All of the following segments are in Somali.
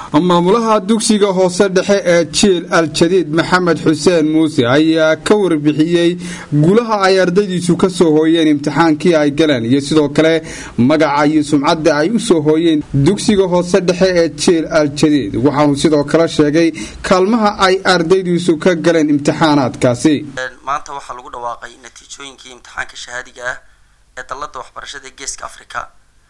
maamulaha dugsiga hoose dhexe ee jiil al-jadiid maxamed xuseen muuse ayaa ka warbixiyey gulaha ay ardaydiisu ka soo hooyeen imtixaankii ay galeen iyo sidoo kale magaca iyo sumcadda ay u soo hooyeen dugsiga hoose dhexe ee jiil al-jadiid waxaanu sidoo kale sheegay kaalmaha ay ardaydiisu ka galeen imtixaanaadkaasi maanta waxaa lagu dhawaaqay natiijooyinkii imtixaanka shahaadiga ah ee dallada waxbarashada ee geeska africa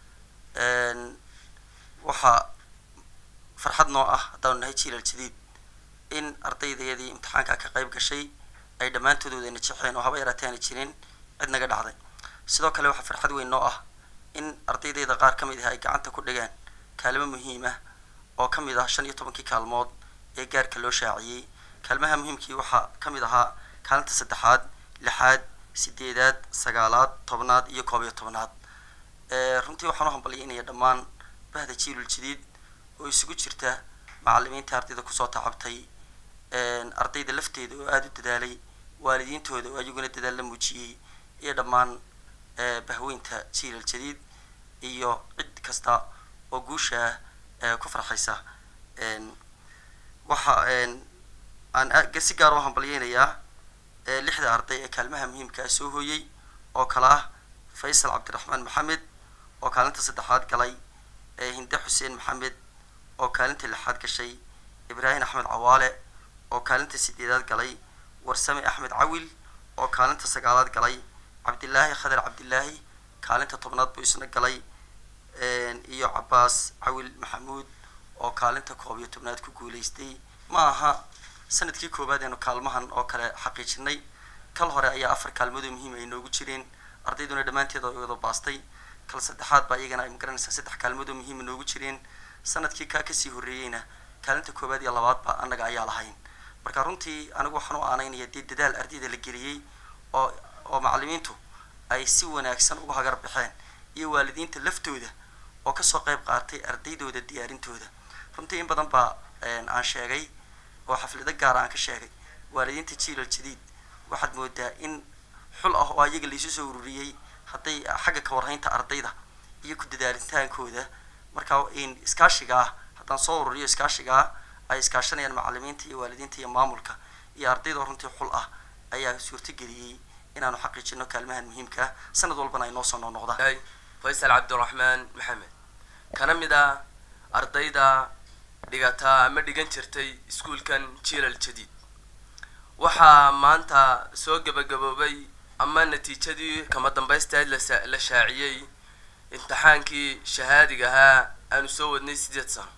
waxaa farxad noo ah haddaanu nahay jiil al-jadiid in ardaydeedii imtixaanka ka qayb gashay ay dhammaantood wadana jexeen oo haba yaraatee aana jirin cid naga dhacday sidoo kale waxaa farxad weyn noo ah in ardaydeeda qaar ka mid ah ay gacanta ku dhigaan kaalmo muhiim ah oo ka mid ah shan iyo tobankii kaalmood ee gaarka loo shaaciyey kaalmaha muhiimkii waxaa ka mid ahaa kaalinta saddexaad lixaad sideedaad sagaalaad tobnaad iyo koob iyo tobnaad runtii waxaan u hambalyaynaya dhammaan bahda jiilul jadiid oo isugu jirta macalimiinta ardayda kusoo tacabtay ardayda lafteeda oo aada u dadaalay waalidiintooda oo ayaguna dadaal la muujiyey iyo dhammaan bahweynta jiilal jadiid iyo cid kasta oo guusha ah ku farxaysa waxa aan si gaar u hambalyeynayaa lixda arday ee kaalmaha muhiimkaa soo hooyey oo kale ah faysal cabdiraxmaan maxamed oo kaalinta saddexaad galay hinde xuseen maxamed oo kaalinta lixaad gashay ibraahim axmed cawaale oo kaalinta sideedaad galay warsame axmed cawil oo kaalinta sagaalaad galay cabdilaahi khadar cabdilaahi kaalinta tobnaad buu isna galay iyo cabaas cawil maxamuud oo kaalinta koob iyo tobnaad ku guulaystay ma aha sanadkii koowaad eenu kaalmahan oo kale xaqiijinay kal hore ayaa afar kaalmoodoo muhiim ay noogu jireen ardayduna dhammaanteed oo wada baastay kal saddexaad baa iyagana ay magaranaysaa saddex kaalmoodoo muhiima noogu jireen sanadkii kaa kasii horreeyeyna kaalinta koowaad iyo labaadba annaga ayaa lahayn marka runtii anigu waxaan u aanaynaya dee dadaal ardayda la geliyey oo oo macalimiintu ay si wanaagsan uga hagar baxeen iyo waalidiinta laftooda oo kasoo qayb qaatay ardaydooda diyaarintooda runtii in badan baa aan sheegay oo xaflado gaara aan ka sheegay waalidiinta jiilal jadiid waxaad moodaa in xul ah oo ayaga laisu soo ururiyey hadday xagga ka warhaynta ardayda iyo ku dadaalintaankooda markaa iskaashiga ah haddaan soo ururiyo iskaashiga ah ay iskaashanayaan macalimiinta iyo waalidiinta iyo maamulka iyo ardayda runtii xul ah ayaa suurtageliyey inaanu xaqiijino kaalmahan muhiimka ah sanad walbana ay noo soo noqnoqdaan faysal cabdiraxmaan maxamed kana mid ah ardayda dhigataa ama dhigan jirtay iskuulkan jiilal jadiid waxaa maanta soo gebagaboobay ama natiijadii kama dambaysteed la shaaciyey imtixaankii shahaadiga ahaa aanu soo wadnay sideed sano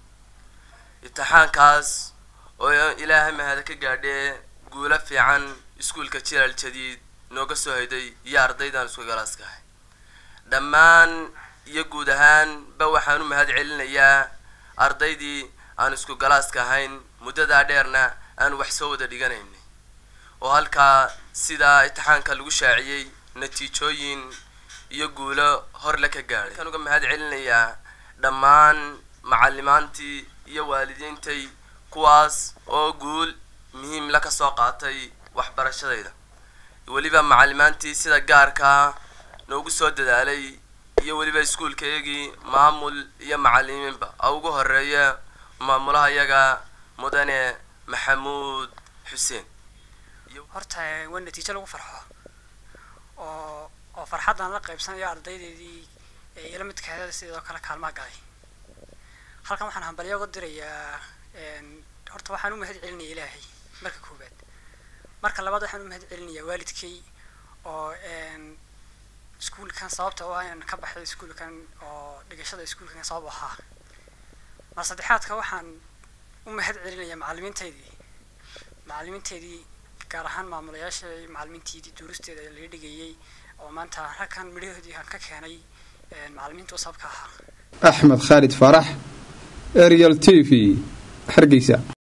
imtixaankaas oo ilaahay mahada ka gaadhee guulo fiican iskuulka jiilal jadiid nooga soo hayday iyo ardaydaan isku galaaska ahay dhammaan iyo guud ahaan ba waxaan u mahad celinayaa ardaydii aan isku galaaska ahayn muddadaa dheerna aan wax soo wada dhiganaynay oo halkaa sidaa imtixaanka lagu shaaciyey natiijooyin iyo guulo horle ka gaadhay waxaan uga mahad celinayaa dhammaan macalimaantii iyo waalidiintay kuwaas oo guul muhiim la ka soo qaatay waxbarashadayda weliba macalimaantii sida gaarkaa noogu soo dadaalay iyo weliba iskuulkaygii maamul iyo macalimiinba a ugu horeeya maamulaha iyaga mudane maxamuud xuseen horta waa natiijo lagu farxo oo oo farxaddaan la qaybsanayo ardaydeedii ila midkaheeda sidoo kale kaalmaha galay halkan waxaan hambalyo uga dirayaa horta waxaan u mahad celinaya ilaahay marka koowaad marka labaad waxaan u mahad celinayaa waalidkay oo iskuulkan sababta oo aan ka baxay iskuulkan oo dhigashada iskuulkan sabab ahaa mar saddexaadka waxaan u mahad celinayaa macalimiintaydii macalimiinteydii gaar ahaan maamulayaasha macalimiinteedii duuristeeda laga dhigayey oo maanta ragkan midhahoodii aan ka keenay macalimiinta sababka ahaa axmed khaalid faarax arial t v hargeysa